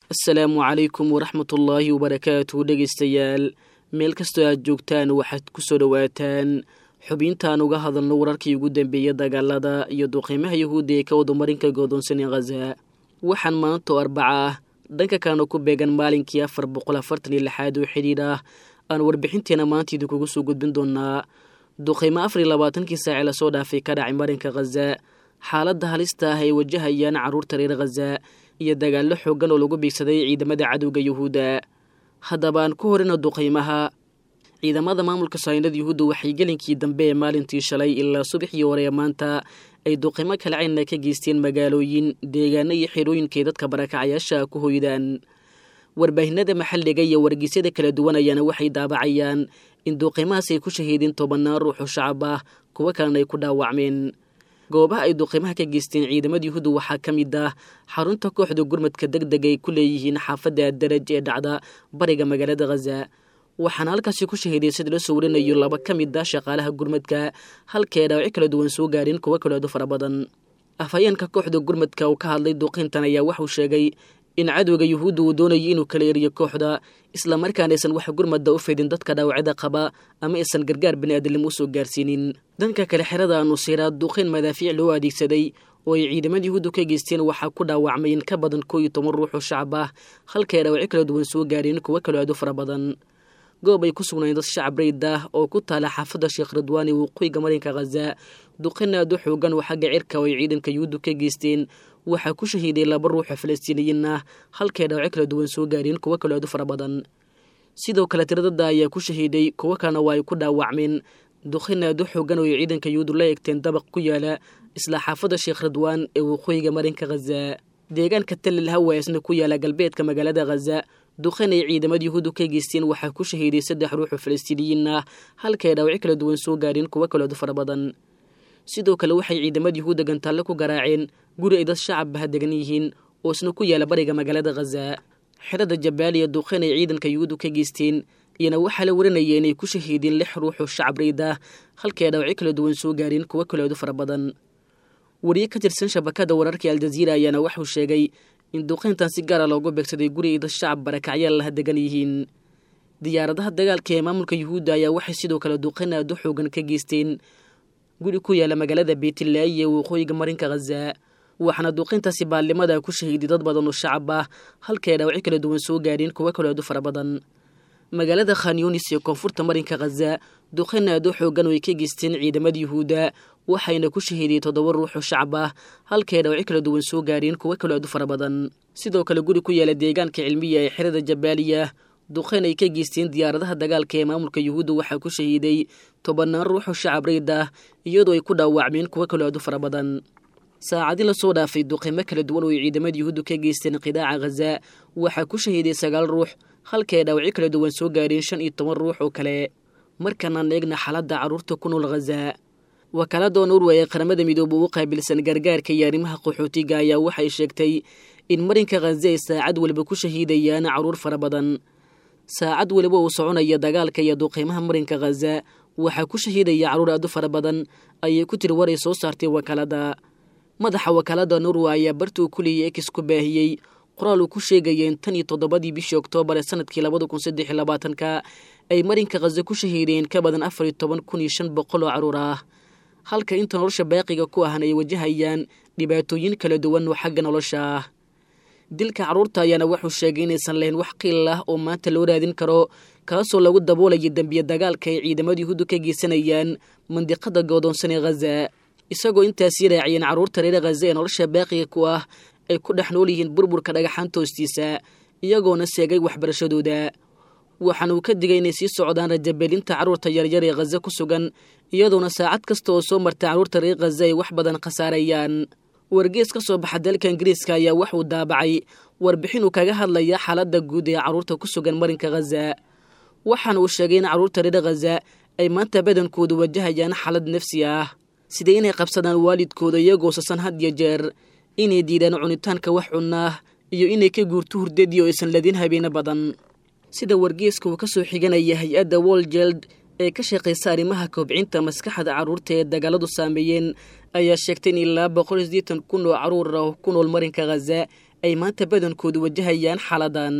asalaamu calaykum waraxmatullaahi wabarakaatu dhegaystayaal meel kastoo aad joogtaan waxaad ku soo dhowaataan xubintaan uga hadalno wararkii ugu dambeeya dagaalada iyo duqiimaha yahuudda ee ka wadamarinka goodoonsan ee khaza waxaan maanta oo arbaca ah dhanka kalena ku beegan maalinkii afar boqol afartan iyo lixaad oo xidhiidh ah aan warbixinteena maanta idinkugu soo gudbin doonaa duqiimo afar iyo labaatankii saace lasoo dhaafay ka dhacay marinka khaza xaaladda halista ah ay wajahayaan carruurta reer khaza iyo dagaallo xooggan oo lagu biigsaday ciidamada cadowga yuhuudda haddaba aan ku horina duqiimaha ciidamada maamulka saynada yuhuudda waxay gelinkii dambe ee maalintii shalay ilaa subaxii hore ee maanta ay duqiimo kala cayna ka geysteen magaalooyin deegaano iyo xerooyinkay dadka barakacayaasha ku hoydaan warbaahinada maxalliga iyo wargeysyada kala duwan ayaana waxay daabacayaan in duqiimahaas ay ku shahiideen tobannaan ruuxoo shacab ah kuwo kalena ay ku dhaawacmeen goobaha ay duqiimaha ka geysteen ciidamada yuhuudda waxaa ka mid ah xarunta kooxda gurmadka deg deg ay ku leeyihiin xaafadda daraj ee dhacda bariga magaalada khaza waxaana halkaasi ku shahiiday sida la soo warinayo laba ka mid ah shaqaalaha gurmadka halkae dhaawaci kala duwan soo gaareen kuwo kaleedu fara badan afhayeenka kooxda gurmadka uu ka hadlay duqiintan ayaa waxuu sheegay in cadowga yuhuudda uu doonayo inuu kala eriyo kooxda islamarkaan aysan wax gurmadda u fidin dadka dhaawacda qaba ama aysan gargaar bini'aadamnimo u soo gaarsiinin dhanka kale xerada nusiiraad duqiin madaafiic loo adeegsaday oo ay ciidamada yuhuuddu ka geysteen waxaa ku dhaawacmay in ka badan koo iyo toban ruux oo shacab ah halkae dhaawaci kala duwan soo gaareen kuwo kaloo aad u fara badan goob ay ku sugnayn dad shacab rayd ah oo ku taala xaafadda sheekh ridwaani waqooyiga marinka khaza duqin aad u xoogan oo xagga cirka oo ay ciidanka yuhuuddu ka geysteen waxaa ku shahiiday laba ruuxoo falastiiniyiin ah halkae dhaawaci kala duwan soo gaareen kuwo kaloo aad u fara badan sidoo kale tiradada ayaa ku shahiiday kuwo kalena waa ay ku dhaawacmeen duqin aad u xoogan oo ay ciidanka yuhuuddu la egteen dabaq ku yaala isla xaafadda sheekh ridwaan ee waqooyiga marinka khaza deegaanka talil hawa isna ku yaala galbeedka magaalada khaza duqin ay ciidamada yuhuuddu ka geysteen waxaa ku shahiiday saddex ruux oo falastiiniyiin ah halkae dhaawaci kala duwan soo gaareen kuwo kaleedu fara badan sidoo kale waxay ciidamada yuhuudda gantaalle ku garaaceen guri ay dad shacabbaha degan yihiin oo isna ku yaala bariga magaalada khaza xerada jabaaliya duqin ay ciidanka yuhuuddu ka geysteen iyana waxaa la warinaya inay ku shahiideen lix ruux oo shacab rayd ah halkae dhaawaci kala duwan soo gaareen kuwo kaleedu fara badan wariye ka tirsan shabakada wararka aljaziira ayaana waxuu sheegay in duqeyntan si gaara loogu beegsaday guri ay dad shacab barakacyaal laha degan yihiin diyaaradaha dagaalka ee maamulka yuhuudda ayaa waxay sidoo kale duqeyn aad u xoogan ka geysteen guri ku yaala magaalada beytlaayi ee waqooyiga marinka khaza waxaana duqeyntaasi baallimada ku shahiiday dad badan oo shacab ah halkae dhaawaci kala duwan soo gaareen kuwo kaloo aad u fara badan magaalada khanyunis ee koonfurta marinka khaza duqeyn aad u xoogan oo ay ka geysteen ciidamada yuhuudda waxayna ku shahiiday toddoba ruux oo shacab ah halkae dhaawaci kala duwan soo gaareen kuwo kaloo aad u fara badan sidoo kale guri ku yaala deegaanka cilmiya ee xerada jabaaliya duqeyn ay ka geysteen diyaaradaha dagaalka ee maamulka yuhuudda waxaa ku shahiiday tobannaan ruux oo shacab rayd ah iyadoo ay ku dhaawacmeen kuwo kaloo aad u fara badan saacadii lasoo dhaafay duqiimo kala duwan oo ay ciidamada yuhuuddu ka geysteen qidaaca khaza waxaa ku shahiiday sagaal ruux halkae dhaawaci kala duwan soo gaareen shan iyo toban ruux oo kale markaanaan eegna xaaladda carruurta ku nool khaza wakaalada norway ee qaramada midoobe ugu qaabilsan gargaarka iyo arrimaha qaxootiga ayaa waxay sheegtay in marinka khaza ay saacad waliba ku shahiidayaan carruur fara badan saacad weliba uu soconaya dagaalka iyo duqiimaha marinka khaza waxaa ku shahiidaya carruur aad u fara badan ayay ku tiri waray soo saartay wakaalada madaxa wakaalada norway ayaa bartuu kuliyay ex ku baahiyey qoraal uu ku sheegaya in tan iyo toddobadii bishii oktoobar ee sanadkii labada kun saddex iyo labaatanka ay marinka khaza ku shahiideen ka badan afar iyo toban kun iyo shan boqol oo carruur ah halka inta nolosha baaqiga ku ahna ay wajahayaan dhibaatooyin kala duwan oo xagga nolosha ah dilka carruurta ayaana wuxuu sheegay inaysan lahayn wax qiil ah oo maanta loo raadin karo kaasoo lagu daboolaya dembiya dagaalka ay ciidamada yuhuuddu ka geysanayaan mandiqada goodoonsan ee khaza isagoo intaasii raaciyeen carruurta reer khaza ee nolosha baaqiga ku ah ay ku dhex nool yihiin burburka dhagaxaanta hoostiisa iyagoona seegay waxbarashadooda waxaana uu ka digay inay sii socdaan rajabeelinta carruurta yaryar ee khaza ku sugan iyadoona saacad kasta oo soo marta carruurta reer khaza ay wax badan khasaarayaan wargees ka soo baxa dalka ingiriiska ayaa waxuu daabacay warbixin uu kaga hadlaya xaaladda guud ee carruurta ku sugan marinka khaza waxaana uu sheegay in carruurta reer khaza ay maanta badankoodu wajahayaan xaalad nafsi ah sida inay qabsadaan waalidkooda iyagoo sasan had iyo jeer inay diidaan cunitaanka wax cunnaah iyo inay ka guurto hurdadii oo aysan ladin habeeno badan sida wargeeska uu ka soo xiganaya hay-adda woljeld ee ka shaqaysa arrimaha kobcinta maskaxda carruurta ee dagaaladu saameeyeen ayaa sheegtay in ilaa boqol iyo siddeetan kun oo carruur ah ku nool marinka khaza ay maanta badankoodu wajahayaan xaaladan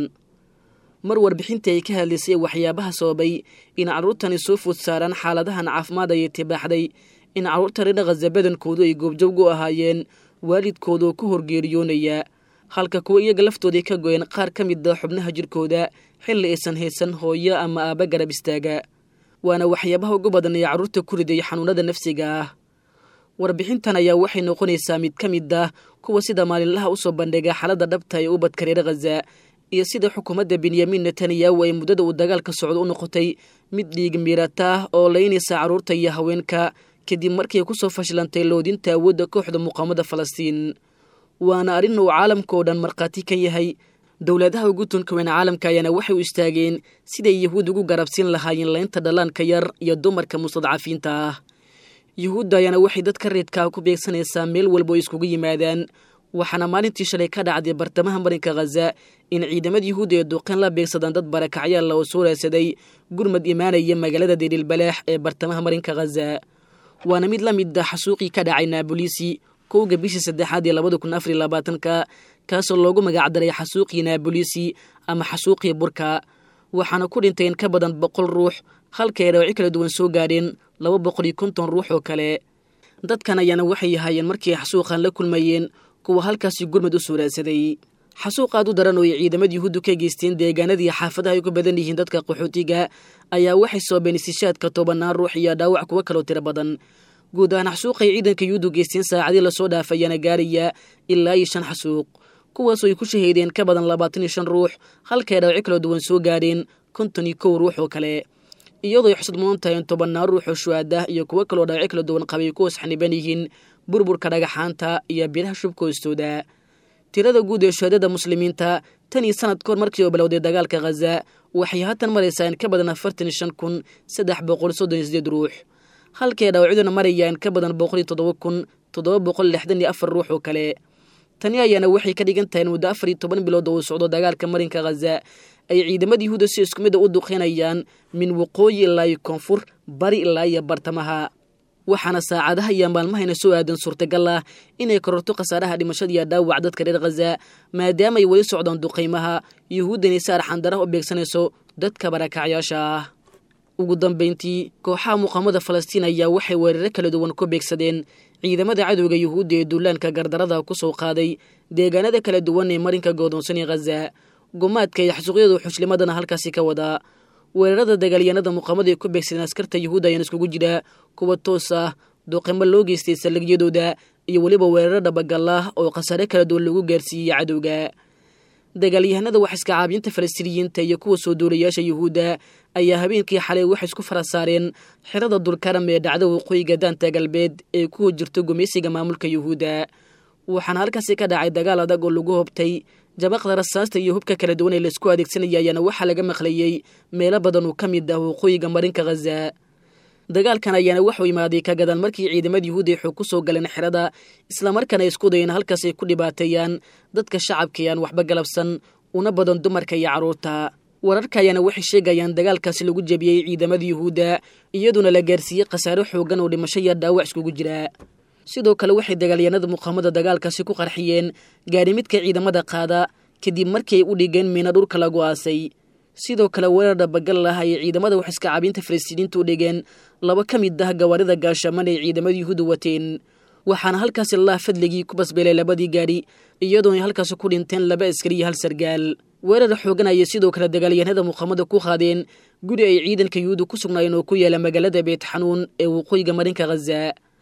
mar warbixintii ay ka hadlaysay waxyaabaha sababay in carruurtani soo food saaraan xaaladahan caafimaad ayay tibaaxday in carruurta reer khaza badankoodu ay goobjoog u ahaayeen waalidkoodoo ku horgeeriyoonaya halka kuwa iyaga laftooday ka goyeen qaar ka mid a xubnaha jirkooda xilli aysan haysan hooyo ama aaba garab istaaga waana waxyaabaha ugu badan ee carruurta ku riday xanuunada nafsiga ah warbixintan ayaa waxay noqonaysaa mid ka mid ah kuwa sida maalinlaha usoo bandhiga xaaladda dhabta ee ubadka reer khaza iyo sida xukuumadda benyamin netanyahu ay muddada uu dagaalka socdo u noqotay mid dhiig miirata ah oo laynaysa carruurta iyo haweenka kadib markii kusoo fashilantay loodinta awoodda kooxda muqaamada falastiin waana arrin uu caalamkao dhan markhaati ka yahay dowladaha ugu tunka weyn caalamka ayaana waxay u istaageen siday yahuud ugu garabsiin lahaayeen laynta dhallaanka yar iyo dumarka mustadcafiinta ah yuhuudda ayaana waxay dadka reedkaa ku beegsanaysaa meel walba oo iskugu yimaadaan waxaana maalintii shalay ka dhacday bartamaha marinka khaza in ciidamada yuhuudda ee duqeen la beegsadaan dad barakacyaalla oo soo raadsaday gurmad imaanaya magaalada deeriilbalaax ee bartamaha marinka khaza waana mid la mid ah xasuuqii ka dhacay naabolisi kowga bishii saddexaad ee labada kun afariy labaatanka kaasoo loogu magacdaray xasuuqii naabolisi ama xasuuqii burka waxaana ku dhintay in ka badan boqol ruux halka ay dhawacyo kala duwan soo gaadheen laba boqol iyo konton ruux oo kale dadkan ayaana waxay ahaayeen markii xasuuqan la kulmayeen kuwa halkaasi gurmad u soo raadsaday xasuuq aad u daran oo ay ciidamada yuhuuddu ka geysteen deegaanadii xaafadaha ay ku badan yihiin dadka qaxootiga ayaa waxay soobeen istishaadka tobanaan ruux iyo dhaawac kuwo kaloo tiro badan guud ahaan xasuuqay ciidanka yuhuuddu geysteen saacadii lasoo dhaafayaana gaaraya ilaa iyo shan xasuuq kuwaasoo ay ku shahiideen ka badan labaatan iyo shan ruux halka ay dhaawacyo kala duwan soo gaadheen konton iyo kow ruux oo kale iyadoo ay xusud mudan tahay in tobannaan ruux oo shuhaadah iyo kuwo kaloo dhaawacyo kala duwan qabay ku wasxaniban yihiin burburka dhagaxaanta iyo biraha shubka hoostooda tirada guud ee shuhaadada muslimiinta tan iyo sanad kahor markii oo bilowday dagaalka khaza waxay haatan maraysaa in ka badan afartan iyo shan kun saddex boqol soddon iyo sideed ruux halkay dhaawacyaduna maraya in ka badan boqol iyo toddoba kun toddoba boqol lixdan iyo afar ruux oo kale tani ayaana waxay ka dhigan tahay in muddo afar iyo toban bilood oo uu socdo dagaalka marinka khaza ay ciidamada yuhuudda si isku mid a u duqeynayaan min waqooyi ilaa iyo koonfur bari ilaa iyo bartamaha waxaana saacadaha iyo maalmahayna soo aadan suurtagal ah inay kororto khasaaraha dhimashada iyo dhaawac dadka reer khaza maadaama ay weli socdaan duqaymaha yuhuuddani si arxandaraha u beegsanayso dadka barakacyaasha ah ugu dambayntii kooxaha muqaamada falastiin ayaa waxay weeraro kala duwan ku beegsadeen ciidamada cadowga yuhuudda ee duulaanka gardarada ku soo qaaday deegaanada kala duwan ee marinka goodoonsan ee khaza gumaadka iyo xasuuqyadu xushlimadana halkaasi ka wadaa weerarada dagaalyanada muqaamada ay ku beegsadeen askarta yuhuudda ayaan iskugu jira kuwa toos ah duqimo loo geystay saldhigyadooda iyo weliba weeraro dhabagal ah oo khasaare kala duwan lagu gaarsiiyey cadowga dagaalyahanada wax iska caabinta falastiiniyiinta iyo kuwa soo duulayaasha yuhuudda ayaa habeenkii xalay waxay isku fara saareen xirada dulkaram ee dhacda waqooyiga daanta galbeed ee kuwa jirto gumaysiga maamulka yuhuudda waxaana halkaasi ka dhacay dagaal adag oo lagu hobtay jabaqda rasaasta iyo hubka kala duwan ee laisku adeegsanaya ayaana waxaa laga maqlayey meelo badan oo ka mid ah waqooyiga marinka khaza dagaalkan ayaana waxuu imaaday ka gadan markii ciidamada yuhuudda ay xoog ku soo galeen xerada islamarkaana isku dayeen halkaas ay ku dhibaateeyaan dadka shacabka aan waxba galabsan una badan dumarka iyo carruurta wararka ayaana waxay sheegayaan dagaalkaasi lagu jebiyey ciidamada yuhuudda iyaduna la gaarsiiyey khasaare xoogan oo dhimasho iyo dhaawac iskugu jira sidoo kale waxay dagaalyanada muqaamada dagaalkaasi ku qarxiyeen gaadhimidka ciidamada qaada kadib markii ay u dhigeen miina dhulka lagu aasay sidoo kale weerar dhabagal ah ayay ciidamada wax iska caabinta falastiiniinta u dhigeen laba ka mid ah gawaarida gaashaman ay ciidamada yuhuudda wateen waxaana halkaasi allah fadligii ku basbeelay labadii gaadhi iyadoo ay halkaasi ku dhinteen laba askari iyo hal sargaal weerar xoogan ayay sidoo kale dagaalyahanada muqaamada ku qaadeen guri ay ciidanka yuhuudda ku sugnaayeen oo ku yaala magaalada beet xanuun ee waqooyiga marinka khaza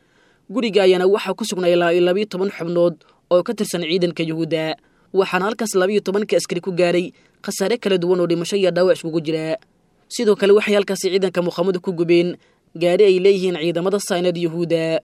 guriga ayaana waxaa ku sugnay labiyo toban xubnood oo ka tirsan ciidanka yuhuudda waxaana halkaas labiyo tobanka askari ku gaaray khasaare kala duwan oo dhimasho iyo dhaawac iskugu jira sidoo kale waxay halkaasi ciidanka muqaamadu ku gubeen gaadhi ay leeyihiin ciidamada saynad yuhuudda